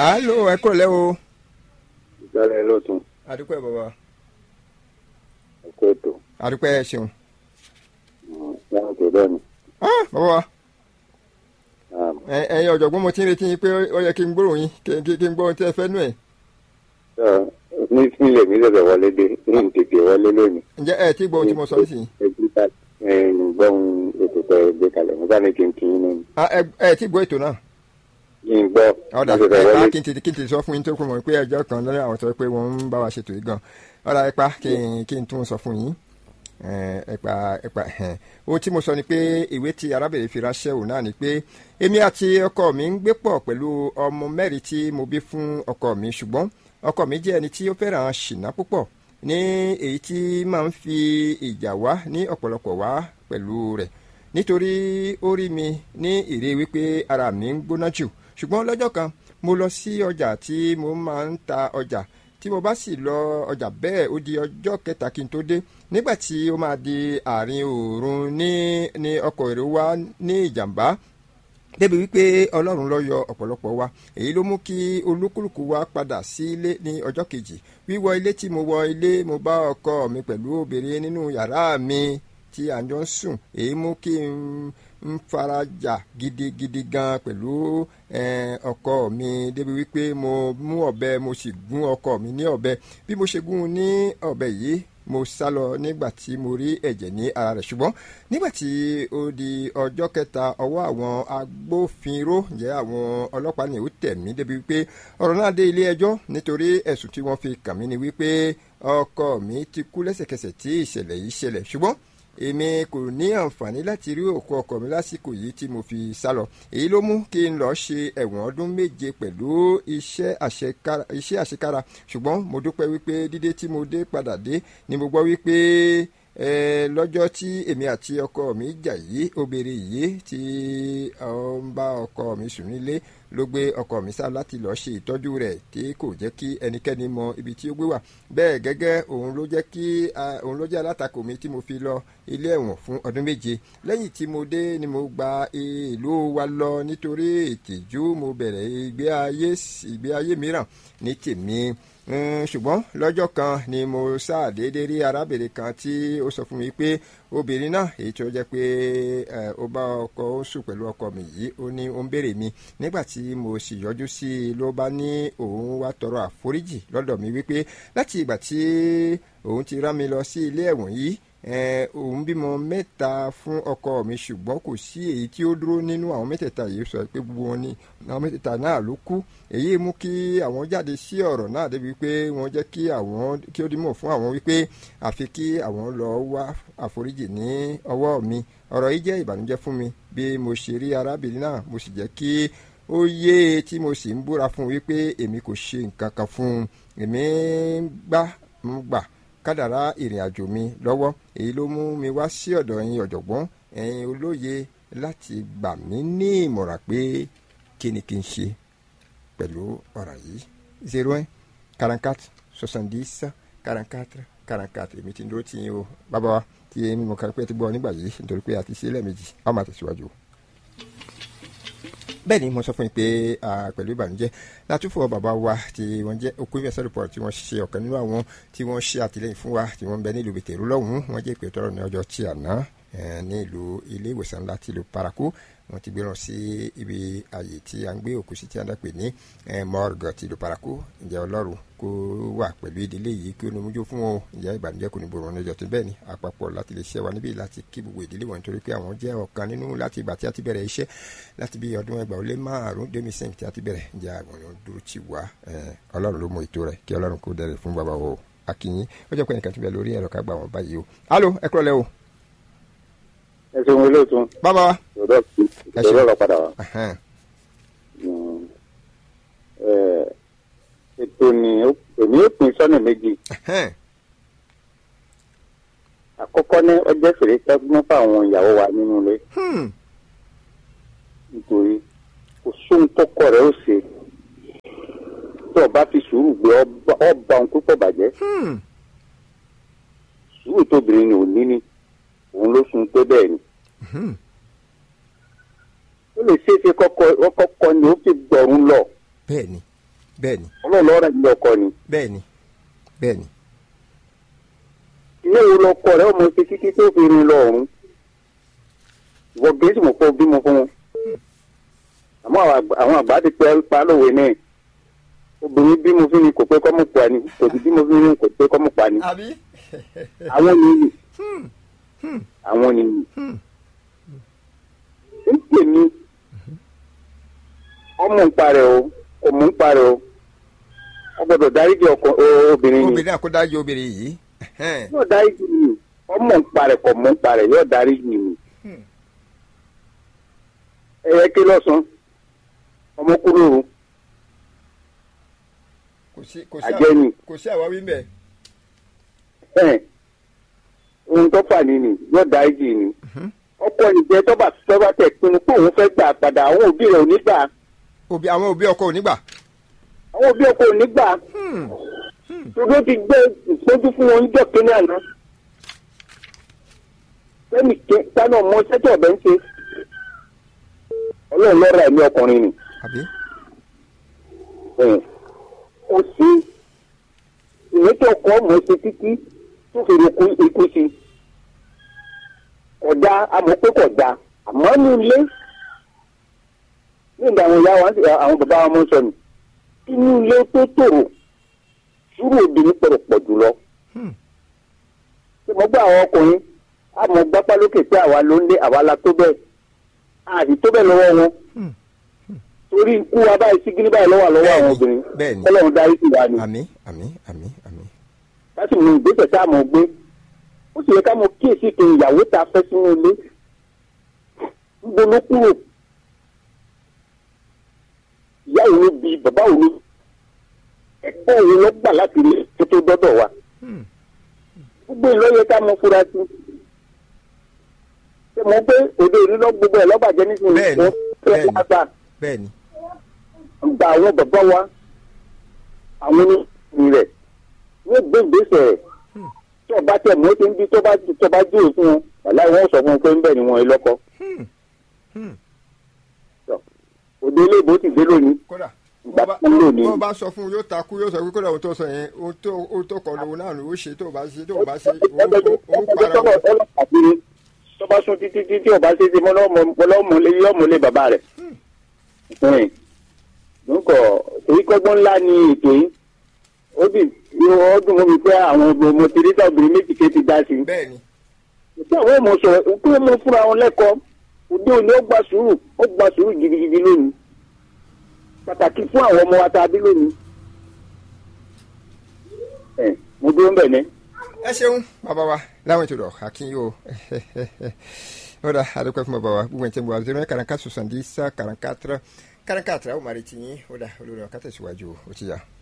alo ẹ kúrò lẹ́ o. ìgbàlẹ̀ lọ́tún adúpẹ́ bàbá ẹ̀kọ́ ètò adúpẹ́ ẹ ṣeun. láwọn tó bẹ́ẹ̀ ni. Ah, bàbá ẹ- ẹ̀yin ọ̀jọ̀gbọ́n mo ti ń retí yín pé ó yẹ kí n gbóòrò yín kí kí- kí n gbọ́ ohun tí ẹ fẹ́ nú ẹ̀. ní sílẹ̀ mi lọ́dọ̀ wọlé dé ní tètè wọlé lónìí. ǹjẹ́ ẹ ti gbọ́ ohun tí mo sọ nísìnyí. ẹbí ká gbọ́n ètò tẹ̀ gbé kalẹ̀ mo bá ní kí n kí yín ní Ah, ẹ ẹ ti gbọ́ ètò náà. kí n gbọ́ ọ̀dà mo tètè ẹ wọlé pa kí n ti kí n ti sọ fún yín tó kún mọ̀ pé ẹjọ́ kan lọ́rẹ́ àwọn sọ pé wọ́n ń bá wa ṣètò yìí gan ọ̀dà ẹ pa kí n kí n tún sọ fún yín Eh, ẹ pa ẹ pa ẹhẹn. ohun tí mo sọ ni pé ìwé tí arábìnrin fi ránṣẹ́ òun náà ni pé èmi àti ọkọ mi ń gbé pọ̀ pẹ̀lú ọmọ mẹ́rin tí mo bí fún ọkọ mi ṣùgbọ́n ọkọ mi jẹ́ ẹni tí ó fẹ́ràn ṣìnà púpọ̀ ní èyí tí máa ń fi ìjà wá ní ọ̀pọ̀lọpọ̀ wá pẹ̀lú rẹ̀ nítorí ó rí mi ní ìrí wípé ara mi ń gbóná jù ṣùgbọ́n lọ́jọ́ kan mo lọ sí ọjà tí mo máa ń ta ọjà tí mo bá sì lọ ọjà bẹ́ẹ̀ ó di ọjọ́ kẹta kí n tó dé nígbà tí ó máa di àárín òòrùn ní ní ọkọ̀ èrò wa ní ìjàmbá débi wípé ọlọ́run ló yọ ọ̀pọ̀lọpọ̀ wa èyí ló mú kí olúkúlùkù wa padà sí ilé ní ọjọ́ kejì wíwọ ilé tí mo wọ ilé mo bá ọkọ mi pẹ̀lú obìnrin nínú yàrá mi tí à ń jọ ń sùn èyí mú kí n ń farajà gidigidi gan pẹ̀lú eh, ọkọ mi débi wípé mo mú ọ̀bẹ mo sì gún ọkọ mi ní ọ̀bẹ bí mo ṣe gún un ní ọ̀bẹ yìí mo sá lọ nígbà tí mo rí ẹ̀jẹ̀ ní ara rẹ̀ ṣùgbọ́n nígbà tí ó di ọjọ́ kẹta ọwọ́ àwọn agbófinró jẹ́ àwọn ọlọ́pàá ni ó tẹ̀ mí débi wípé ọ̀rọ̀ náà dé ilé ẹjọ́ nítorí ẹ̀sùn tí wọ́n fi kàn mí ni wípé ọkọ mi ti kú lẹ́sẹ̀kẹsẹ̀ tí ìṣẹ̀lẹ̀ yìí ṣẹlẹ̀ ṣùgbọ́n èmi kò ní àǹfààní láti rí òkú ọkọ mi lásìkò yìí tí mo fi sá lọ èyí ló mú kí n lọ ṣe ẹ̀wọ̀n ọdún méje pẹ̀lú iṣẹ́ àṣekára iṣẹ́ àṣekára ṣùgbọ́n mo dúpẹ́ wípé dídé tí mo dé padà dé ni mo gbọ́ wípé eh, lọ́jọ́ tí èmi àti ọkọ mi jà yìí obìnrin yìí tí ó ń bá ọkọ mi sùn nílé ló gbé ọkọ mi sá láti lọ́ọ́ ṣe ìtọ́jú rẹ̀ tí kò jẹ́ kí ẹnikẹ́ni mọ ibi tí ó gbé wà bẹ́ẹ̀ gẹ́gẹ́ òun ló jẹ́ kí ah, òun ló jẹ́ alátakò mi tí mo fi lọ ilé ẹ̀wọ̀n fún ọdún méje lẹ́yìn tí mo dé ni mo gba ìlú wa lọ nítorí ìtìjú mo bẹ̀rẹ̀ ìgbé ayé ìgbé ayé mìíràn ní tèmi Mm, ṣùgbọ́n lọ́jọ́ kan ni mo ṣàdédé rí arábìnrin kan tí ó sọ fún mi pé obìnrin náà èyí tó jẹ́ pé eh, ó bá ọkọ ó sùn pẹ̀lú ọkọ mi yìí ó ní ó ń béèrè mi nígbà tí mo sì yọjú sí i ló bá ní òun wá tọrọ àforíjì lọ́dọ̀ mi wípé láti ìgbà tí òun ti rán mi lọ sí ilé ẹ̀wọ̀n yìí eh, òun bímọ mẹ́ta fún ọkọ mi ṣùgbọ́n kò sí èyí tí ó dúró nínú àwọn mẹ́tẹ̀ẹ̀ta yìí sọ pé gbogbo wọn ni àwọn mẹ́tẹ̀ẹ̀ta náà ló kú èyí mú kí àwọn jáde sí ọ̀rọ̀ náà débi pé wọ́n jẹ́ kí àwọn kí ó dímọ̀ fún àwọn wípé àfi kí àwọn lọ wá àforíjì ní ọwọ́ mi ọ̀rọ̀ yìí jẹ́ ìbànújẹ́ fún mi bí mo ṣe rí arábìnrin náà mo sì jẹ́ kí ó yé e tí mo sì ń búra fún un wípé èmi kò ṣe nǹkan kan fún un èmi ń gbà ń gbà kádàrá ìrìn àjò mi lọ́wọ́ èyí ló mú mi wá sí ọ̀dọ̀ ẹ̀yin ọ̀jọ̀gbọ́n ẹ̀yin olóye láti gbà mí ní ìmọ̀ràn pé kí ni kí n ṣe pẹ̀lú ọ̀rọ̀ yìí zero one quarante quatre soixante dix quarante quatre quarante quatre èmi ti ń dúró tì yín o bàbá wa tí èmi mọ̀ kárí pé ẹ ti gbọ́ nígbà yìí nítorí pé a ti ṣe é lẹ́ẹ̀mejì a máa tẹ̀síwájú o bẹ́ẹ̀ ni mo sọ fún yín pé pẹ̀lú ìbànújẹ́ látúfọ̀ bàbá wa tí wọ́n jẹ́ okú ìfẹsẹ̀ report tí wọ́n ṣe ọ̀kan nínú àwọn tí wọ́n ṣe àtìlẹ́yìn fún wa tí wọ́n ń bẹ nílùú bìtẹ̀rù lọ́hùn-ún wọ́n jẹ́ ìpè tọrọ ní ọjọ́ tí àná ní ìlú ilé ìwòsàn ńlá tìlú paraku wọ́n ti gbéràn sí ibi ààyè tí a ń gbé òkú sí tí a ń dàpè ní morgue tìlú paraku ǹjẹ́ ọlọ́run kó wà pẹ̀lú ìdílé yìí kí ó ní mójú fún wọn ìyá ìbànújẹ́ kò ní bòrò ní ọjọ́ tó bẹ́ẹ̀ ni àpapọ̀ láti lè ṣe wa níbí láti kí gbogbo ìdílé wọn nítorí pé àwọn jẹ́ ọ̀kan nínú láti ìgbà tí a ti bẹ̀rẹ̀ iṣẹ́ láti bí ọdún ẹgbàá ó lé márùn demi sẹ́yìn tí a ti bẹ̀rẹ̀ ǹjẹ́ àwọn èèyàn dúró tì wá ọlọ́run ló mọ ètò rẹ̀ kí ọlọ́run kó dẹrẹ̀ fún bàbá o akínyín ó jẹ́ pé ẹnìkan ti bẹ̀ lórí ẹ̀rọ ká gbà wọ́n báyìí o alo ẹ kúrọ̀ lẹ́ o. ẹ ṣeun olóòtú. bàbá wa. ìṣòro ọ̀rọ̀ padà wá. ètò ni èmi ó pín sọ́nà méjì. àkọ́kọ́ ní ọjọ́ fèrè sẹ́gun fáwọn ìyàwó wa nínú ilé. nítorí kò sóhun tọkọ rẹ̀ ó ṣe tí ọba fi sùúrù gbé ọba ohun púpọ̀ bàjẹ́. sùúrù tóbìnrin ni ò ní ni òun ló sun pé bẹ́ẹ̀ ni. ó lè ṣeé ṣe kọ́kọ́ ni ó fi gbọ̀rún lọ. bẹ́ẹ̀ ni. bẹ́ẹ̀ni ọlọ́run lọ́ọ́ rẹ̀ ní ọkọ ni bẹ́ẹ̀ni bẹ́ẹ̀ni ilé wo lọkọ rẹ ọmọ ṣe títí tó fi rin lọ ọ̀run ìwọ gẹ̀ẹ́sì mọ̀ pé o bímọ fún wọn àmọ́ àwọn àgbà- àwọn àgbà ti pẹ́ pa lówe náà obìnrin bímọ fún ni kò pé kọ́mọ pa ni kò sì bímọ fún ni kò pé kọ́mọ pa ni àbí àwọn nìyí àwọn nìyí ń pè mí ọmọ ń parẹ́ o kò mú ń parẹ́ o wọ́n gbọ́dọ̀ dáríjì ọkọ o- obìnrin ni obìnrin àkódájú obìnrin yìí ẹhẹ́n, yóò dáríjì mi ọmọ ń parẹ́ kò mú ń parẹ́ yóò dáríjì mi Hmm. ẹyẹ ké lọ́sàn ọmọ kúrò o kò sí kò sí àjẹ́ ni kò sí àwáwí ń bẹ̀ ẹ̀ ohun tó fà ní ni yóò dáríjì ni ọkọ ìjẹ tọ́ba tọ́ba tẹ̀ pinnu pé òun fẹ́ gbà padà àwọn òbí rẹ̀ ò ní gbà òbí àwọn òbí ọkọ ò ní gbà àwọn òbí ọkọ ò ní gbà torí ó ti gbé ìpójú fún wọn níjọ́ kínní àná lẹ́nu tánà ọmọ sẹ́tọ̀ ọ̀bẹ ń ṣe ọlọ́run lọ́ra ẹ̀mí ọkùnrin ni àbí ẹ̀, kò sí ìwé tó kọ́ mọ̀ ṣe títí tó fi rúkú ikú sí kódà àmọ́ pé kódà àmọ́ ní ilé ní ìgbà àwọn ìyá wa àwọn bàbá wa mọ̀ sọ nù inú ilé tó tòrò sùúrù obìnrin pọ̀rọ̀ pọ̀ jùlọ. Hmm. ṣé mo gbọ́ àwọn ọkùnrin a mọ̀ gbápá lókè pé àwa ló ń lé àwa la tó bẹ́ẹ̀ àti tó bẹ́ẹ̀ lọ́wọ́ wọn Hmm. torí ikú wa báyìí sígírí báyìí lọ́wọ́ lọ́wọ́ Bẹ́ẹ̀ni, àwọn obìnrin bẹ́ẹ̀ni. ọlọ́run darí sí wa ni àmì àmì àmì àmì láti mú ìgbésẹ̀ tá a mọ̀ gbé ó sì yẹ ká mọ̀ kíyèsí kí ìyàwó ta fẹ́ sínú ilé níbo ló kúrò ìyá òun ló bí bàbá òun ló ẹ̀kọ́ òun ló gbà láti ilé tó tó dọ́dọ̀ wa Hmm. gbogbo ìlú yẹ ká mọ̀ fura sí ṣe mọ̀ pé òde ìlú lọ gbogbo ẹ̀ lọ́bàjẹ́ nísìnyí Bẹ́ẹ̀ni, wọ́n fẹ́ bẹ́ẹ̀ni. lágbà bẹ́ẹ̀ni gba àwọn bàbá wa àwọn oníṣòwò rẹ̀ wọ́n gbé ìgbésẹ̀ rẹ̀ tí ọba tẹ̀ mọ́ ti ń bí tó bá tó bá dúró fún wọn wàlá wọn sọ fún un pé ń bẹ̀ ni wọn lọ́kọ. Hmm. Hmm. òde ilé ìbò ti dé lónìí kódà Ìgbà bó bá- kan lónìí. bó bá sọ fún un yóò takú yóò sọ pé kódà òun tó sọ yẹn òun tó òun tó kọ lòun náà ló ṣe tó o bá ṣe tó o bá ṣe òun òun para tọ́lọ̀ ọlọ́pàá bí tó bá sún títí títí ọba ṣe ṣe mọ́lọ́mọ́lé yọ́mọ́lé bàbá rẹ̀. nǹkọ̀ èyí kọ́gbọ́n ńlá ni ètò yìí ó dì ó dùn mọ́ mi pé àwọn ọmọ tìrìtà obìnrin méjì ké ti dá sí i. bẹ́ẹ̀ni tí àwọn ọmọ sọ̀rọ̀ òkú ọmọ fúnra wọn lẹ́kọ̀ọ́ òde òní ó gba sùúrù ó gba sùúrù gidigidi lónìí pàtàkì fún àwọn ọmọ wa tá a bí lónìí. ẹ mo dúró ń bẹ̀ ní. ẹ ṣeun bàbá wa láwọn ètò rọ akínyó ó dà àdúpẹ́ fún bàbá wa gbogbo ẹ̀ tí mo wà zero quarante quatre soixante dix quarante quatre quarante quatre àwọn màrí tiyín ó dà olórí ọ̀ká tẹ̀síwájú ó ti yà.